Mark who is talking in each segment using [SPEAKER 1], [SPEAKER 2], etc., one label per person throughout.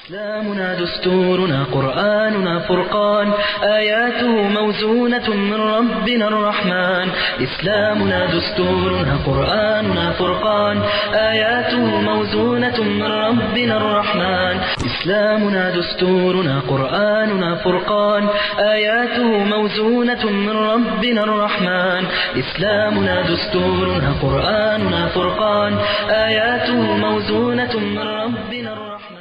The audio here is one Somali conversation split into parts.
[SPEAKER 1] إسلامنا دستورنا قرآننا فرقان آياته موزونة من ربنا الرحمن إسلامنا دستورنا قرآننا فرقان آياته موزونة من ربنا الرحمن إسلامنا دستورنا قرآننا فرقان آياته موزونة من ربنا الرحمن إسلامنا دستورنا قرآننا فرقان آياته موزونة من ربنا الرحمن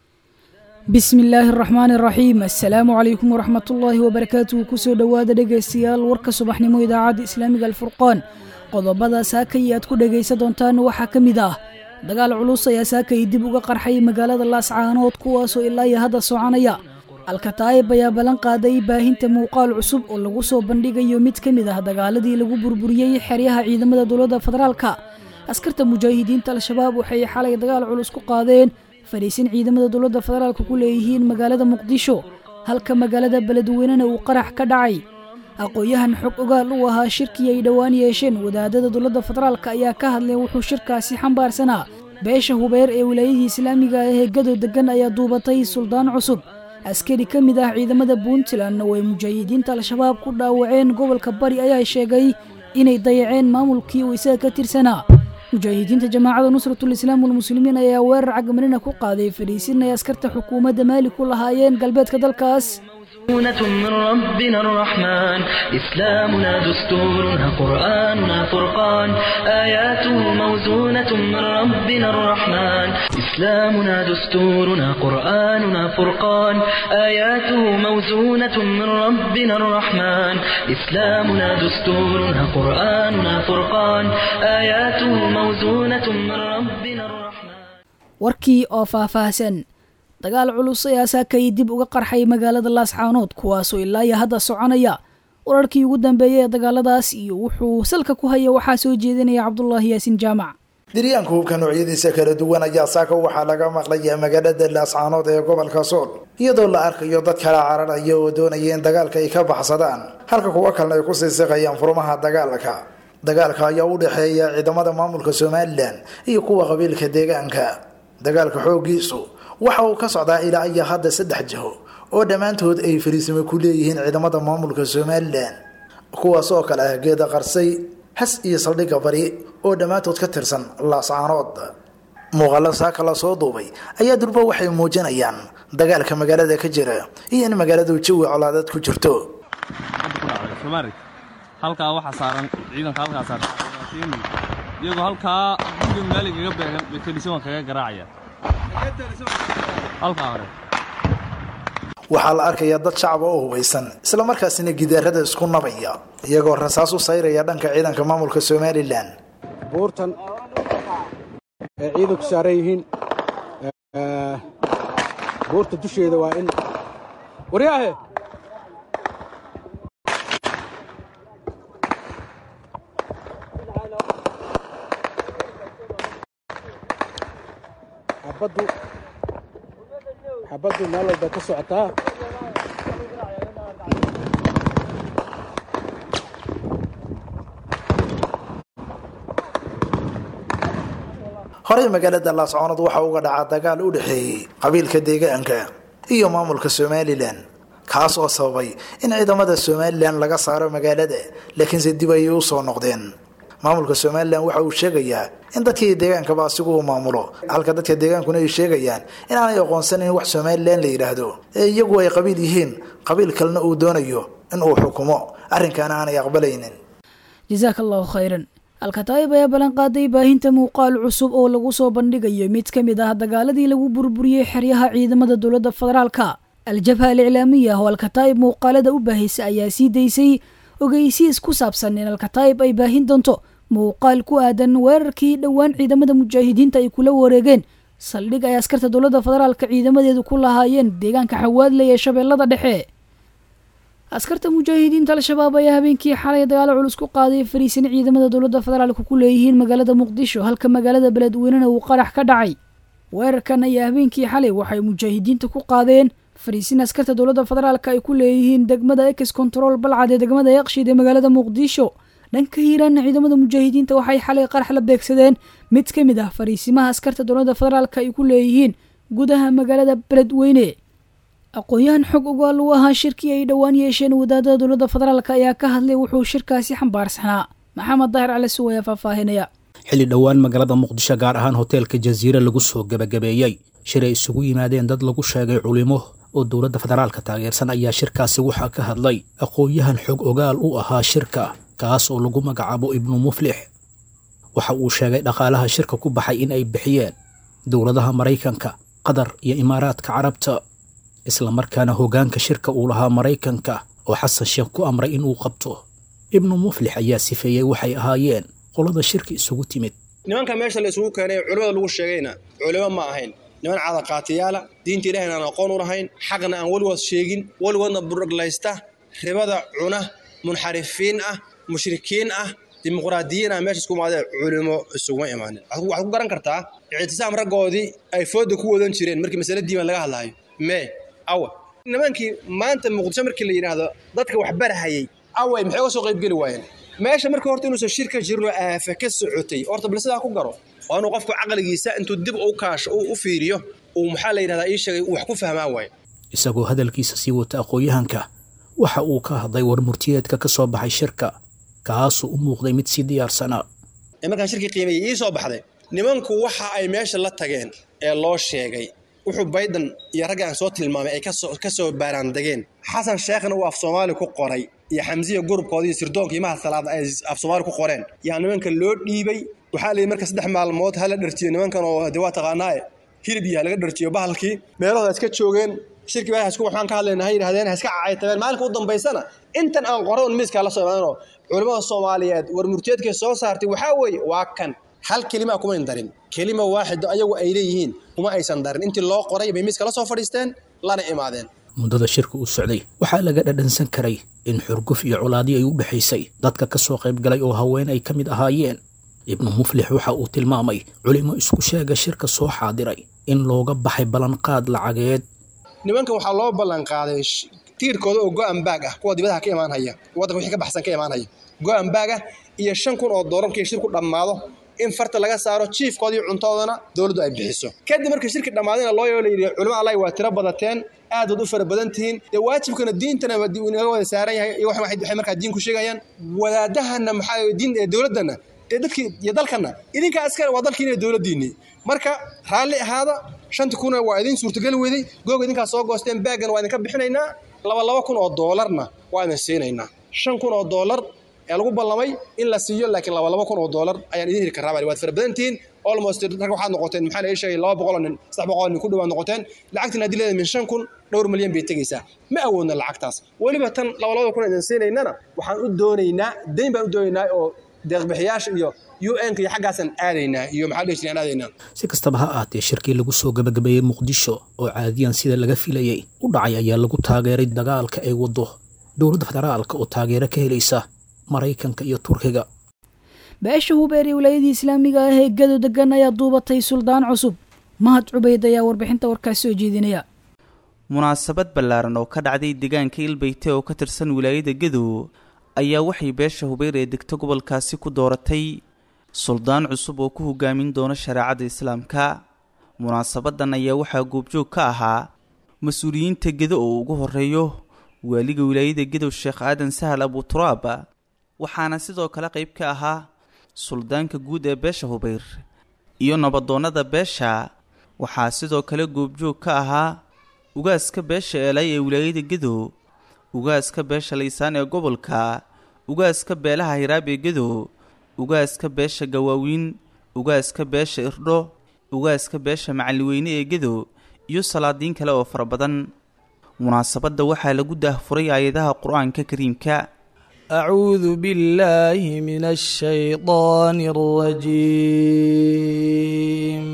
[SPEAKER 2] bismi illaahi araxmaani araxiim assalaamu calaykum waraxmatullaahi wabarakaatuhu kusoo dhowaada dhegaystayaal warka subaxnimo idaacadda islaamiga alfurqaan qodobada saakay aad ku dhegaysa doontaan waxaa ka mid ah dagaal culus ayaa saakay dib uga qarxay magaalada laascaanood kuwaasoo ilaa iyo hadda soconaya alkataayib ayaa ballan qaaday baahinta muuqaal cusub oo lagu soo bandhigayo mid ka mid ah dagaaladii lagu burburiyey xeryaha ciidamada dowladda federaalka askarta mujaahidiinta al-shabaab waxay xalay dagaal culus ku qaadeen fadhiisin ciidamada dowladda federaalka ku leeyihiin magaalada muqdisho halka magaalada beledweynena uu qarax ka dhacay aqoon-yahan xog ogaal u ahaa shirkii ay dhowaan yeesheen wadaadada dowladda federaalka ayaa ka hadlay wuxuu shirkaasi xambaarsanaa beesha hubeer ee wilaayadii islaamiga ah ee gadow degan ayaa duubatay suldaan cusub askari ka mid ah ciidamada puntlandna way mujaahidiinta al-shabaab ku dhaawaceen gobolka bari ayaa sheegay inay dayaceen maamulkii uu isaga ka tirsanaa mujaahidiinta jamaacada nusratul islaam walmuslimiin ayaa weerar cagmarina ku qaaday fadhiisin ay askarta xukuumadda maali ku lahaayeen galbeedka dalkaas
[SPEAKER 1] موزونة من ربنا الرحمن إسلامنا دستورنا قرآننا فرقان آياته موزونة من ربنا الرحمن إسلامنا دستورنا قرآننا فرقان آياته موزونة من ربنا الرحمن إسلامنا دستورنا قرآننا فرقان آياته موزونة من ربنا الرحمن
[SPEAKER 2] warkii oo faahfaahsan dagaal culus ayaa saakay dib uga qarxay magaalada laascaanood kuwaasoo ilaa iyo hadda soconaya wararkii ugu dambeeyay ee dagaaladaas iyo wuxuu salka ku haya waxaa soo jeedinaya cabdulaahi yaasin jaamac
[SPEAKER 3] diryaanka hubka noocyadiisa kala duwan ayaa saaka waxaa laga maqlaya magaalada laascaanood ee gobolka sool iyadoo la arkayo dad kala cararaya oo doonaya in dagaalka ay ka baxsadaan halka kuwo kalena ay kusii siqayaan furmaha dagaalka dagaalka ayaa u dhexeeya ciidamada maamulka somalilan iyo kuwa qabiilka deegaanka dagaalka xoogiisu waxa uu ka socdaa ilaa iyo hadda saddex jiho oo dhammaantood ay fariisimo ku leeyihiin ciidamada maamulka somalilan kuwaas oo kale ah geeda qarsay has iyo saldhigga bari oo dhammaantood ka tirsan laascaanood muuqaalo saaka la soo duubay ayaa durba waxay muujinayaan dagaalka magaalada ka jira iyo in magaaladu jawi colaadeed ku jirto
[SPEAKER 4] halkaa waxaa saaran ciidanka halkaa saaran iyagoo halkaa guriga maaligaga beegan bay telisoon kaga garaacaya halkaa hore
[SPEAKER 3] waxaa la arkayaa dad shacaba oo hubaysan isla markaasina gidaarada isku nabaya iyagoo rasaas u sayraya dhanka ciidanka maamulka somalilan
[SPEAKER 5] buurtan ay ciidanku saaran yihiin buurta dusheeda waa in waryaahe xabaddu xabaddu meel walba ka socotaa
[SPEAKER 3] horey magaalada laascoonad waxaa uga dhacaa dagaal u dhexeeyey qabiilka deegaanka iyo maamulka somalilan kaas oo sababay in ciidamada somalilan laga saaro magaalada laakiinse dib ayay u soo noqdeen maamulka somalilan waxa uu sheegayaa in dadkii deegaankaba asigu uu maamulo halka dadka deegaankuna ay sheegayaan in aanay aqoonsanin wax somalilan la yidhaahdo ee iyagu ay qabiil yihiin qabiil kalena uu doonayo in uu xukumo arrinkaana aanay aqbalaynin
[SPEAKER 2] jasaaka allahu khayran alkataayib ayaa ballan qaaday baahinta muuqaal cusub oo lagu soo bandhigayo mid ka mid ah dagaaladii lagu burburiyey xeryaha ciidamada dowladda federaalka al-jabha al-iclaamiya oo alkataayib muuqaalada u baahaysa ayaa sii daysay ogeysiis ku saabsan in alkataayib ay baahin doonto muuqaal ku aadan weerarkii dhowaan ciidamada mujaahidiinta ay kula wareegeen saldhig ay askarta dowladda federaalka ciidamadeedu ku lahaayeen deegaanka xawaadley ee shabeellada dhexe askarta mujaahidiinta al-shabaab ayaa habeenkii xalay dagaalo culus ku qaaday fariisin ciidamada dowladda federaalka ku leeyihiin magaalada muqdisho halka magaalada beledweynena uu qarax ka dhacay weerarkan ayaa habeenkii xalay waxay mujaahidiinta ku qaadeen fariisin askarta dowladda federaalka ay ku leeyihiin degmada ex control balcad ee degmada yaqshid ee magaalada muqdisho dhanka hiiraanna ciidamada mujaahidiinta waxay xalay qarax la beegsadeen mid ka mid ah fariisimaha askarta dowladda federaalka ay ku leeyihiin gudaha magaalada beledweyne aqoon-yahan xog ogaal u ahaa shirkii ay dhowaan yeesheen wadaadada dowladda federaalk ayaa ka hadlay wuxuu shirkaasi xambaarsanaa maxamed daahir cali suw ayaa faahfaahinaya
[SPEAKER 6] xilli dhowaan magaalada muqdisho gaar ahaan hoteelka jasiire lagu soo gebagabeeyey shir ay isugu yimaadeen dad lagu sheegay culimo oo dowladda federaalka taageersan ayaa shirkaasi waxaa ka hadlay aqoon-yahan xog ogaal u ahaa shirka kaas oo lagu magacaabo ibnu muflix waxa uu sheegay dhaqaalaha shirka ku baxay in ay bixiyeen dowladaha maraykanka qatar iyo imaaraadka carabta islamarkaana hoggaanka shirka uu lahaa maraykanka oo xasan sheekh ku amray inuu qabto ibnu muflix ayaa sifeeyey waxay ahaayeen qolada shirka isugu timid
[SPEAKER 7] nimanka meesha la isugu keenay ee culimmada lagu sheegayna culimo ma ahayn niman cadaqaatiyaala diinta ilahayna aan aqoon u lahayn xaqna aan weligood sheegin weligoodna buruglaysta ribada cuna munxarifiin ah mushrikiin ah dimuqraadiyiin ah meesha isku imaadee culimo isuguma imaanin waxaad ku garan kartaa ictisaam raggoodii ay fooda ku wadan jireen markii masale diiman laga hadlaayo mee awa nimankii maanta muqdisho markii la yidhaahdo dadka wax barahayay away maxay uga soo qaybgeli waayeen meesha marka horta inuusan shirka jirin oo aafa ka socotay horta bal sidaa ku garo waa inuu qofku caqligiisa intuu dib u kaasho u fiiriyo uu maxaa la yidhahdaa ii sheegay wax ku fahmaan waayo
[SPEAKER 6] isagoo hadalkiisa sii wata aqoon-yahanka waxa uu ka hadlay war murtiyeedka ka soo baxay shirka kaasuu u muuqday mid sii diyaarsanaa
[SPEAKER 7] ee markaan shirkii qiimeeyey ii soo baxday nimanku waxa ay meesha la tageen ee loo sheegay wuxuu bayden iyo ragga aan soo tilmaamay ay ka soo baaraandegeen xasan sheekhna uu af soomaali ku qoray iyo xamsiya gurubkooda iyo sirdoonka imaha salaada ay af soomaali ku qoreen yaa nimanka loo dhiibay waxaa layidhi marka saddex maalmood hala dharjiyo nimankan oo de waa taqaanaaye hilib iyo halaga dharjiyo bahalkii meelahooda iska joogeen shirkii baa hasku waxaan ka hadlayna ha yidhahdeen ha iska cacaytabeen maalinka u dambaysana intan aan qoray un miiskaa la soo imaadanoo culimmada soomaaliyeed war murtiyeedkay soo saartay waxaa weeye waa kan hal kelimaa kumayn darin kelima waaxido ayagu ay leeyihiin kuma aysan darin intii loo qoray bay miiska la soo fadhiisteen lana imaadeen
[SPEAKER 6] muddada shirka uu socday waxaa laga dhadhansan karay in xurguf iyo colaadii ay u dhexaysay dadka ka soo qayb galay oo haween ay ka mid ahaayeen ibnu muflix waxa uu tilmaamay culimo isku sheega shirka soo xaadiray in looga baxay ballanqaad lacageed
[SPEAKER 7] nimankan waxaa loo ballanqaaday tiirkooda oo go-an baag ah kuwa dibadaha ka imaanhaya waddanka wixii ka baxsan ka imaanhaya go-an baag ah iyo shan kun oo doolar markii shirku dhammaado in farta laga saaro jiifkoodii cuntoodana dowladdu ay bixiso kadib markii shirki dhammaadayna loo yeelo yidhi culimo allahi waa tiro badateen aad waad u fara badan tihiin dee waajibkana diintana inaga wada saaran yahay iyo waxay markaa diin ku sheegayaan wadaadahana maxaa diin ee dowladdana dee dadkii iyo dalkana idinkaa iskale waa dalkiina dowladdiinni marka raalli ahaada shanti kuna waa idin suurtagali weday googa idinkaa soo goosteen baagana waa idinka bixinaynaa laba laba kun oo doolarna waa idin siinaynaa shan kun oo doolar ee lagu ballamay in la siiyo laakiin laba laba kun oo doolar ayaan idin heli karraa bali waad fara badantihiin almost rag waxaad noqoteen maxaa la sheegay laba boqol oo nin saddex boqol oo nin ku dhawaad noqoteen lacagtina haddii leedahay min shan kun dhowr milyan bay tegaysaa ma awoodna lacagtaas weliba tan laba labada kun idin siinaynana waxaan u doonaynaa dayn baan u doonaynaa oo deeqbixiyaasha iyo u n-ka iyo xaggaasaan aadaynaa iyo maxaa dhihi jireen aadaynaa
[SPEAKER 6] si kastaba ha ahaatee shirkii lagu soo gabagabeeyey muqdisho oo caadiyan sida laga filayey u dhacay ayaa lagu taageeray dagaalka ay waddo dowladda federaalka oo taageero ka helaysa maraykanka iyo turkiga
[SPEAKER 2] beesha hubeer ee wilaayadii islaamiga ah ee gado degan ayaa duubatay suldaan cusub mahad cubayd ayaa warbixinta warkaas soo jeedinaya
[SPEAKER 8] munaasabad ballaaran oo ka dhacday deegaanka ilbeyte oo ka tirsan wilaayada gadow ayaa waxay beesha hubeer ee degto gobolkaasi ku dooratay suldaan cusub oo ku hogaamin doona shareecada islaamka munaasabadan ayaa waxaa goobjoog ka ahaa mas-uuliyiinta gedo oo ugu horeeyo waaliga wilaayada gadow sheekh aadan sahal abuturaab waxaana sidoo kale qayb ka ahaa suldaanka guud ee beesha hubeyr iyo nabadoonnada beesha waxaa sidoo kale goobjoog ka ahaa ugaaska beesha eelay ee wilaayada gadow ugaaska beesha laysaan ee gobolka ugaaska beelaha hiraab ee gadow ugaaska beesha gawaawiin ugaaska beesha irdho ugaaska beesha macalliweyne ee gadow iyo salaadiin kale oo fara badan munaasabadda waxaa lagu daahfuray aayadaha qur-aanka kariimka
[SPEAKER 9] أعوذ بالله من الشيطان الرجيم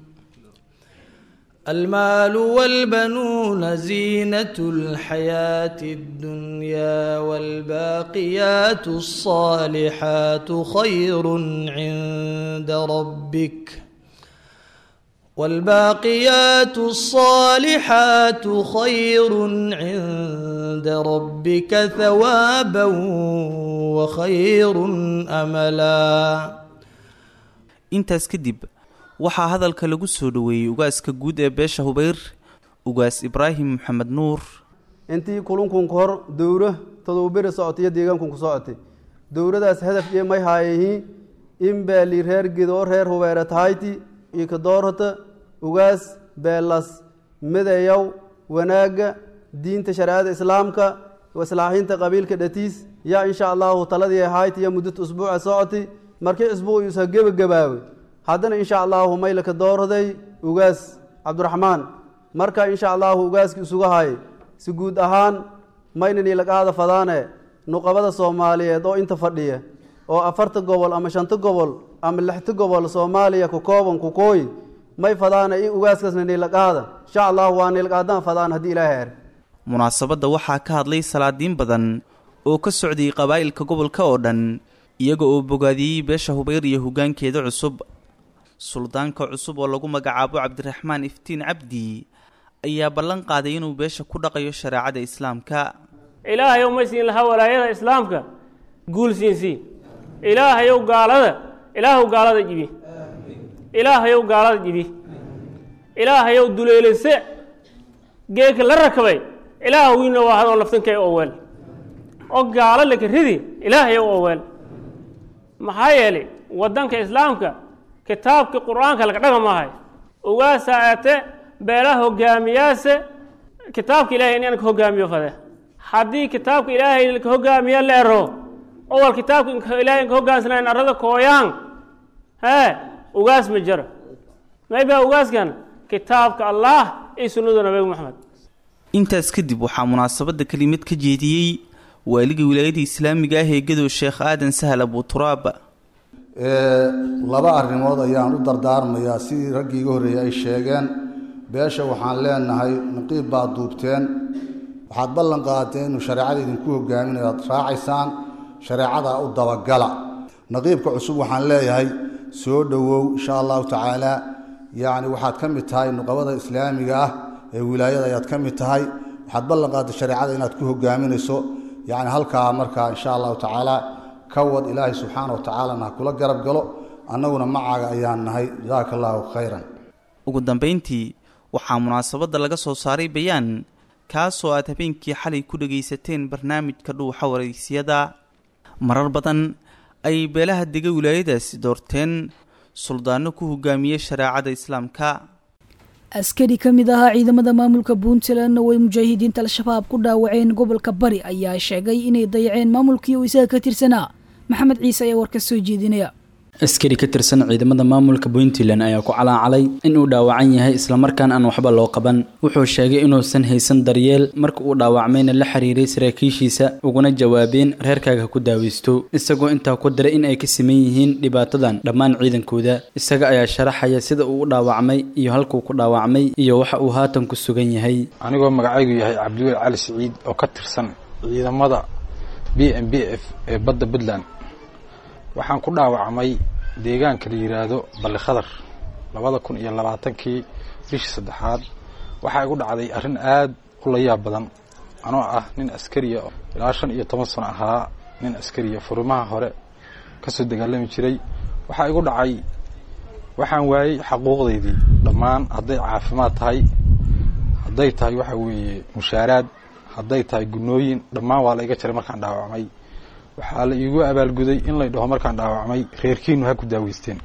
[SPEAKER 9] المال والبنون زينة الحياة الدنيا والباقيات الصالحات خير عند ربك والباقيات الصالحات خير عند ربك ثوابا وخير املا
[SPEAKER 8] intaas kadib waxaa hadalka lagu soo dhoweeyey ugaaska guud ee beesha hubeyr ugaas ibraahim maxamed nuur
[SPEAKER 10] intii kulunkun hor dowro todobaberi socotay iyo deegaankun ku socotay dowradaas hadaf iyo may haayayihiin in beeli reer gidoo reer hubeere tahayti iyo kadoorhata ugaas beelas midayow wanaagga diinta shareecada islaamka islaaxinta qabiilka dhatiis yaa insha allahu taladii ahayti iyo muddata usbuuca socotay markii isbuuc yuusa gebagabaawey haddana insha allahu maylaka doorhaday ugaas cabdiraxmaan marka insha allahu ugaaskii isugu hayay si guud ahaan maynan ilaqaada fadaane nuqabada soomaaliyeed oo inta fadhiya oo afarta gobol ama shanta gobol ama lixta gobol soomaaliya ku kooban ku kooyi may fadaana in ugaaskaasna nilaqaada insha allahu waa nilaqaadaan fadaan haddii ilaahay er
[SPEAKER 8] munaasabadda waxaa ka hadlay salaadiin badan oo ka socday qabaa'ilka gobolka oo dhan iyaga oo bogaadiyey beesha hubeyr iyo hoggaankeeda cusub suldaanka cusub oo lagu magacaabo cabdiraxmaan iftiin cabdi ayaa ballan qaaday inuu beesha ku dhaqayo shareecada islaamka
[SPEAKER 11] ilaahayow ma siin lahaa walaayada islaamka guul siinsiin ilaahayow gaalada ilaahow gaalada jibi ilaahayow gaalada jibi ilaahayow duleelase geeka la rakabay ilaaha wiina waa hadoo laftankay oweel oo gaalo laka ridi ilaahayow oweel maxaa yeelay waddanka islaamka kitaabkii qur-aanka laga dhaga maahay ugaasaa aate beelaha hogaamiyaase kitaabka ilahay inaan ka hogaamiyo fade haddii kitaabka ilaahay ka hogaamiya leero owal kitaabka ilahay ka hogaansanayn arada kooyaan hee ugaas ma jiro mayba ugaaskan kitaabka allah iyo sunnada nabiga maxamed
[SPEAKER 8] intaas kadib waxaa munaasabadda kelimad ka jeediyey waaliga wilaayada islaamiga ah ee gadow sheekh aadan sahal abuturaab
[SPEAKER 12] laba arrimood ayaan u dardaarmayaa sidii raggii iga horreeyey ay sheegeen beesha waxaan leenahay naqiib baad duubteen waxaad ballan qaadeen inuu shareecada idinku hogaaminayo aad raacaysaan shareecadaa u dabagala naqiibka cusub waxaan leeyahay soo dhowow insha allahu tacaala yacni waxaad ka mid tahay nuqabada islaamiga ah ee wilaayada ayaad ka mid tahay waxaad ballan qaadday shareecada inaad ku hogaaminayso yacni halkaa markaa insha allahu tacaala ka wad ilaahay subxaana wa tacaalana ha kula garab galo annaguna macaaga ayaan nahay jasaaka allahu khayran
[SPEAKER 8] ugu dambayntii waxaa munaasabadda laga soo saaray bayaan kaasoo aad habeenkii xalay ku dhagaysateen barnaamijka dhuuxa waraysiyada marar badan ayay beelaha dega wilaayadaasi doorteen suldaano ku hogaamiyey shareecada islaamka
[SPEAKER 2] askari ka mid ahaa ciidamada maamulka puntlandna way mujaahidiinta al-shabaab ku dhaawaceen gobolka bari ayaa sheegay inay dayaceen maamulkii uu isaga ka tirsanaa maxamed ciise ayaa warka soo jeedinaya
[SPEAKER 13] askari ka tirsan ciidamada maamulka puntland ayaa ku calaacalay inuu dhaawacan yahay islamarkaan aan waxba loo qaban wuxuu sheegay inuusan haysan daryeel marka uu dhaawacmayna la xiriiray saraakiishiisa uguna jawaabeen reerkaaga ku daaweysto isagoo intaa ku diray in ay ka siman yihiin dhibaatadan dhammaan ciidankooda isaga ayaa sharaxaya sida uu u dhaawacmay iyo halkuu ku dhaawacmay iyo waxa uu haatan ku sugan yahay
[SPEAKER 14] anigoo magacaygu yahay cabdiweli cali siciid oo ka tirsan ciidamada b m b f ee badda puntland waxaan ku dhaawacmay deegaanka la yidhaahdo balli khadar labada kun iyo labaatankii bishii saddexaad waxaa igu dhacday arrin aad u layaab badan anoo ah nin askariya ilaa shan iyo toban sano ahaa nin askariya furimaha hore ka soo dagaalami jiray waxaa igu dhacay waxaan waayey xaquuqdaydii dhammaan hadday caafimaad tahay hadday tahay waxa weeye mushaaraad hadday tahay gunooyin dhammaan waa la iga jaray markaan dhaawacmay waxaa la iigu abaalguday in lay dhaho markaan dhaawacmay reerkiinu ha ku daaweysteen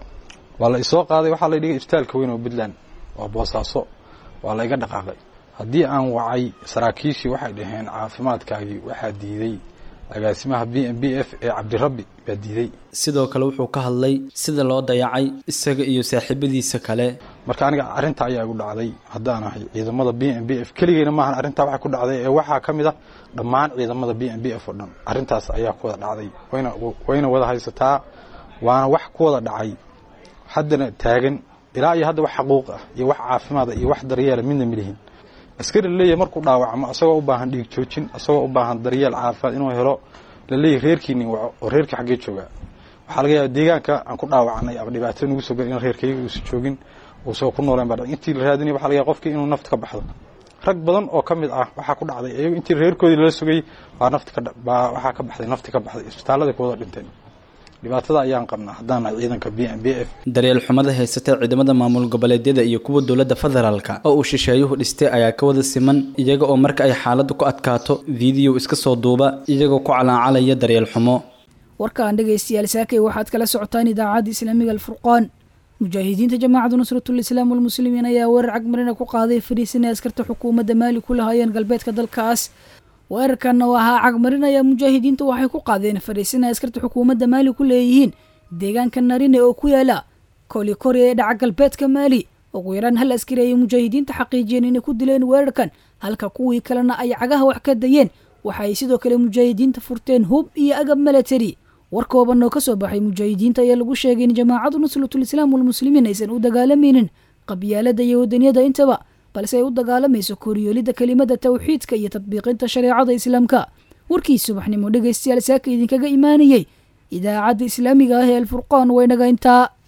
[SPEAKER 14] waa la isoo qaaday waxaa la dhigay isbitaalka weyn oo puntland waa boosaaso waa la iga dhaqaaqay haddii aan wacay saraakiishii waxay dhaheen caafimaadkaagii waxaa diiday agaasimaha b m b f ee cabdirabbi baa diiday
[SPEAKER 13] sidoo kale wuxuu ka hadlay sida loo dayacay isaga iyo saaxiibadiisa kale
[SPEAKER 14] marka aniga arrinta ayaa igu dhacday haddaan ahay ciidamada b m b f keligeyna maahan arrintaa waxa ku dhacday ee waxaa ka mid a dhammaan ciidamada b m b f oo dhan arrintaas ayaa ku wada dhacday wayna wayna wada haysataa waana wax ku wada dhacay haddana taagan ilaa iyo hadda wax xaquuq ah iyo wax caafimaada iyo wax daryeela midna milihin askari laleeyahay markuu dhaawacmo asagoo u baahan dhiig joojin asagoo u baahan daryeel caafimaad inuu helo laleeyahay reerkiini waco oo reerkii xaggee joogaa waxaa laga yaaba deegaanka aan ku dhaawacnay ama dhibaato nagu soo garin in reerkayga uusan joogin uusagoo ku nooleen baa intii la raadinaya waxa laga yaaba qofkii inuu nafta ka baxdo rag badan oo ka mid ah waxaa ku dhacday iyagu intii reerkoodii lala sugay baa nafti ka baa waxaa ka baxday nafti ka baxday isbitaalladay ku wada dhinteen dhibaatada ayaan qabnaa haddaan nahay ciidanka b m b f
[SPEAKER 13] daryeel xumada haysata ciidamada maamul goboleedyada iyo kuwa dowladda federaalka oo uu shisheeyuhu dhistay ayaa ka wada siman iyaga oo marka ay xaaladdu ku adkaato fiidiyow iska soo duuba iyagoo ku calaacalaya daryeel xumo
[SPEAKER 2] warkaan dhegaystayaal saakay waxaad kala socotaan idaacadda islaamiga alfurqaan mujaahidiinta jamaacadu nusratul islaam walmuslimiin ayaa weerar cagmarina ku qaaday fariisin ay askarta xukuumadda maali ku lahaayeen galbeedka dalkaas weerarkan oo ahaa cagmarin ayaa mujaahidiinta waxay ku qaadeen fariisin ay askarta xukuumadda maali ku leeyihiin deegaanka narine oo ku yaala kolikori ee dhaca galbeedka maali ugu yaraan hal askari ayay mujaahidiinta xaqiijiyeen inay ku dileen weerarkan halka kuwii kalena ay cagaha wax ka dayeen waxa ay sidoo kale mujaahidiinta furteen hub iyo agab milatary war kooban oo ka soo baxay mujaahidiinta ayaa lagu sheegay in jamaacadu nusratul islaam walmuslimiin aysan u dagaalamaynin qabyaalada iyo wadaniyada intaba balse ay u dagaalamayso koryoolidda kelimada tawxiidka iyo tadbiiqinta shareecada islaamka warkii subaxnimo dhegaystayaal saaka idinkaga imaanayey idaacadda islaamiga ah ee alfurqaan waynaga intaa